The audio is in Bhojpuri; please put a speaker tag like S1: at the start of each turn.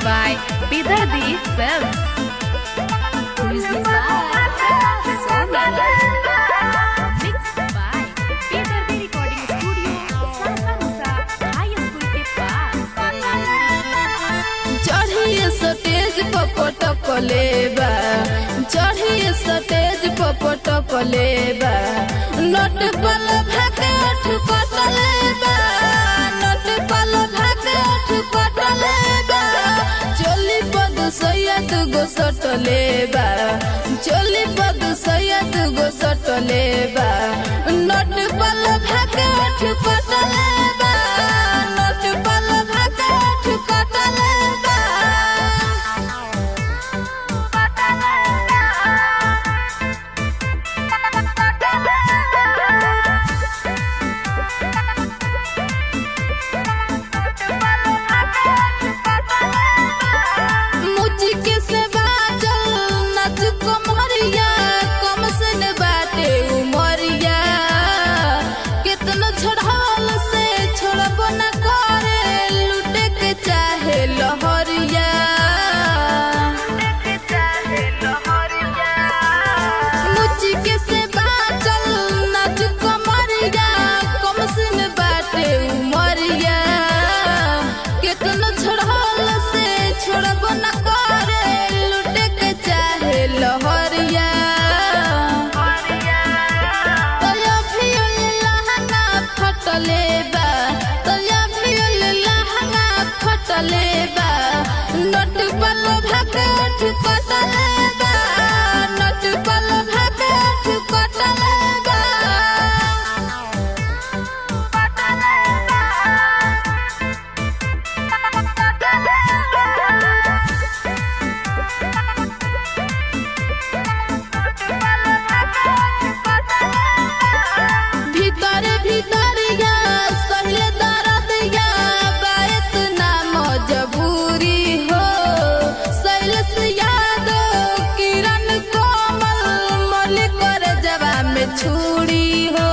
S1: by Bidardi Films. Music by Sonia. Mixed by Bidardi Recording Studio, Sarkamusa High School के पास.
S2: चढ़िए स्टेज पर पटक लेबा चढ़िए स्टेज पर पटक लेबा नट पल भाके ठुकट लेबा नट पल भाके ठुकट लेबा चोली पद सैया दुगो सट लेबा चोली पद सैया दुगो सट लेबा नट पल भाके ठुकट लेबा नट पल भाके ठुकट लेबा मुझके से बाजल नाच कमरिया कम से न बाटे उमरिया कितना छोड़ल से छोड़ब न करे लूटे के चाहे लहरिया मुझके से बाजल नाच कमरिया कम से न बाटे उमरिया कितना छोड़ल से छोड़ब न करे लूटे के चाहे लहरिया तोया फियल लहंगा फटले बा तोया फियल लहंगा फटले बा नट पल भाके ठुकटले बा नट पल भाके ठुकटले बा भीतर भीतरिया सहिले दरदिया बात ना मजबूरी हो शैलेश यादव किरण कोमल मलिक कर जवा में छुरी हो